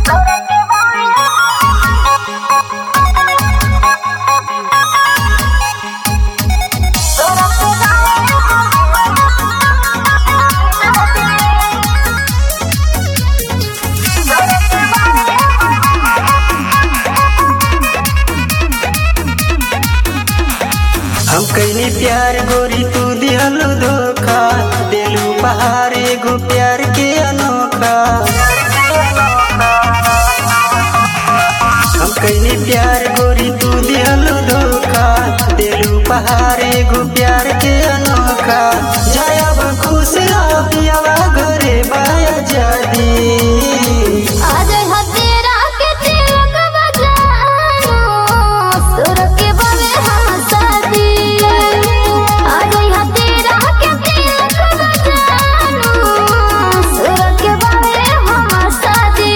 हम कैनी प्यार गोरी तू दिहलु धोखा दिलू पहाड़ एगो प्यार के अनोखा हम कैनी प्यार गोरी तू दिहलु धोखा दिलू पहाड़ एगो प्यार के अनोखा जायब खुश रह पियावा घरे बाया जादी आज हतेरा के तिलक बजानो सुर के बगे हम शादी आज हतेरा के तिलक बजानो सुर के बगे हम शादी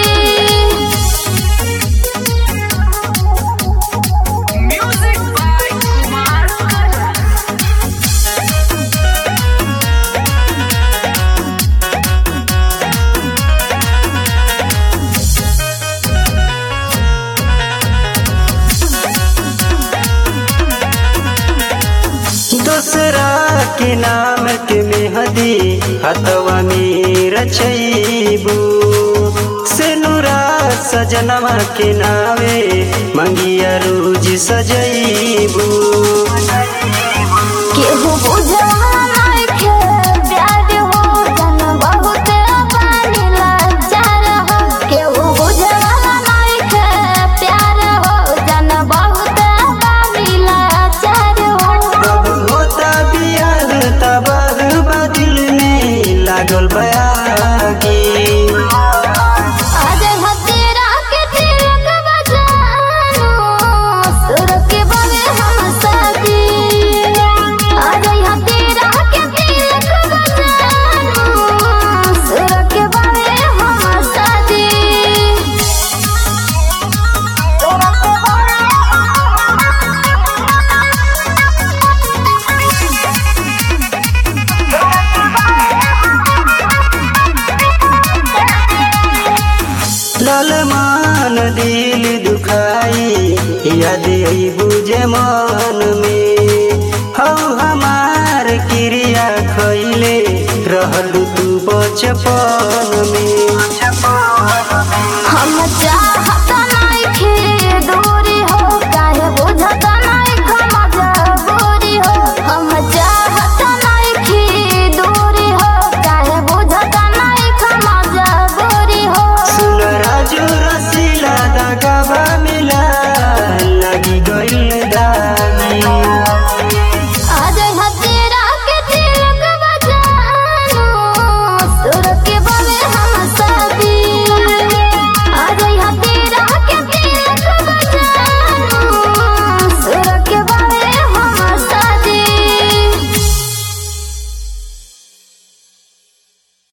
Music by Kumar Kara. दूसरा के नाम के मेहदी हतवा में रचैबू सेनुरा सजनवा के नावे मंगिया रोज सजैबू केहू बुझवा नइखे प्यार हो जन बहुत पानी लाचार हो केहू बुझवा नइखे प्यार हो जन बहुत पानी लाचार हो कब होता बियाह तबाह बदिल में लागल बयागी आज हतेरा के तिलक बजानो सुर के बगे हम शादी आज हतेरा के तिलक बजानो सुर के बगे हम शादी ललमान दिल दुखाई याद आई बुझे मन में हौ हमार क्रिया खैले रहलू तू बचपन में हम चाहत